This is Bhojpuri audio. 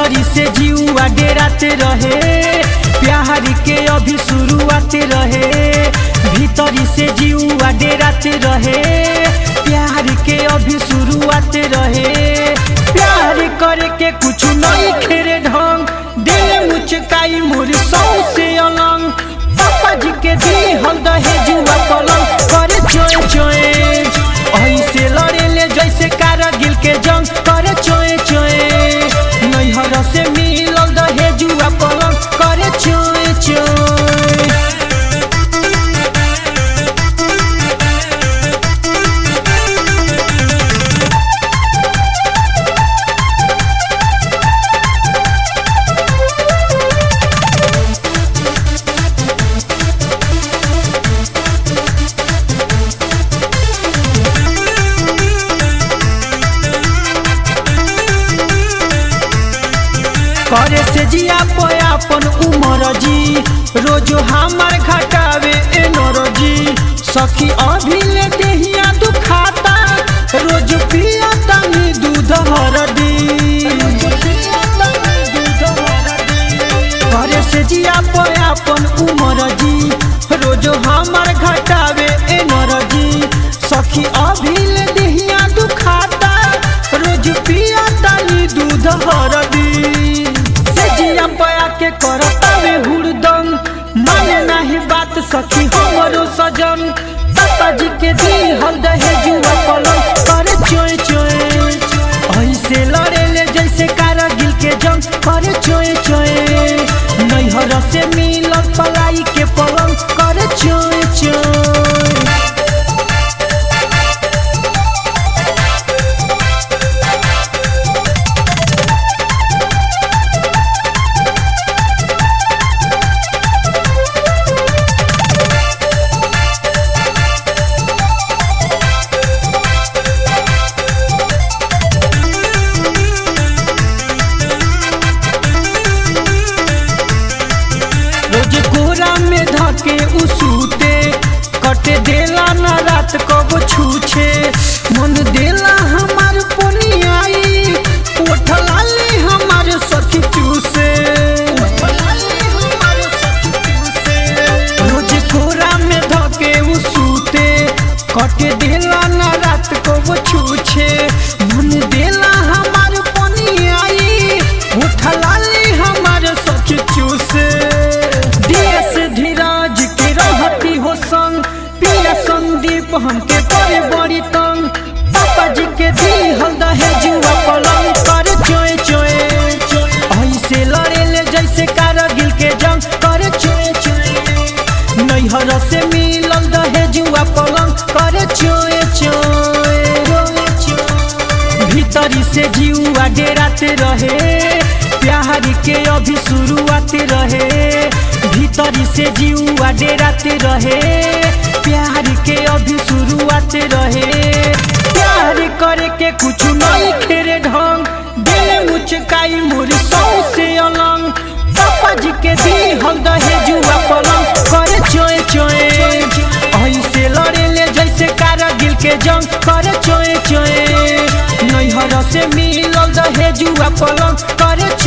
भीतरी से जीवा डेराते रहे प्यार के अभी शुरुआत रहे भीतरी से जीवा डेराते रहे प्यार के अभी शुरुआत रहे प्यार करे के कुछ नहीं खेरे ढंग दिल मुचकाई मोर सौ से अलंग पापा जी के दी हल दहे जुआ पलंग करे चोए चोए ऐसे लड़े ले जैसे कारगिल के जंग करे चोए चोए नैहर से मिलल दहे जुआ पलंग करे चोए चोए करे से जिया पयापन उमर जी रोजो हमार घटावे एनर्जी सखी अभी ले देहिया दुखाता रोज पिया तनी दूध हरदी करे से जिया पयापन उमर जी रोजो हमार घटावे एनर्जी सखी अभी ले देहिया दुखाता रोज पिया तनी दूध हरदी से जिया पया के करतावे हुरदम माने नाही बात सखी हमरो सजन पापा जी के दी हल दहे जुआ पलंग करे चोए चोए ऐसे लड़े ले जैसे कारगिल के जंग करे चोए चोए नैहर से मिलल पलाई के पलंग करे चोए चोए रोज कोरा में धके उसुते कटे देला ना रात कब छूछे मन देला हमार पोनियाई ओठलाले हमार सखी चूसे रोज कोरा में धके उसुते कटे देला ना रात कब छूछे मन देला हमार पोनियाई ओठलाले हमार सखी चूसे देश धीराज के रहती हो संग पिया संदीप हमके परे बड़ी तंग पापा जी के दी हल दहे जुआ पलंग करे चोए चोए ऐसे लड़े ले जैसे कारगिल के जंग करे चोए चोए नैहर से मिलल दहे जुआ पलंग करे चोए चोए भीतरी से जीवा डेराते रहे प्यार के अभी शुरुआत रहे भीतरी से जीवा डेराते रहे प्यार के अभी शुरुआत रहे प्यार करे के कुछ नहीं खेरे ढंग दिल मुचकाई मोर सौ से अलंग पापा जी के दी हल दहे जुआ पलंग करे चोए चोए ऐसे लड़े ले जैसे कारगिल के जंग करे चोए चोए नैहर से मिलल दहे जुआ पलंग करे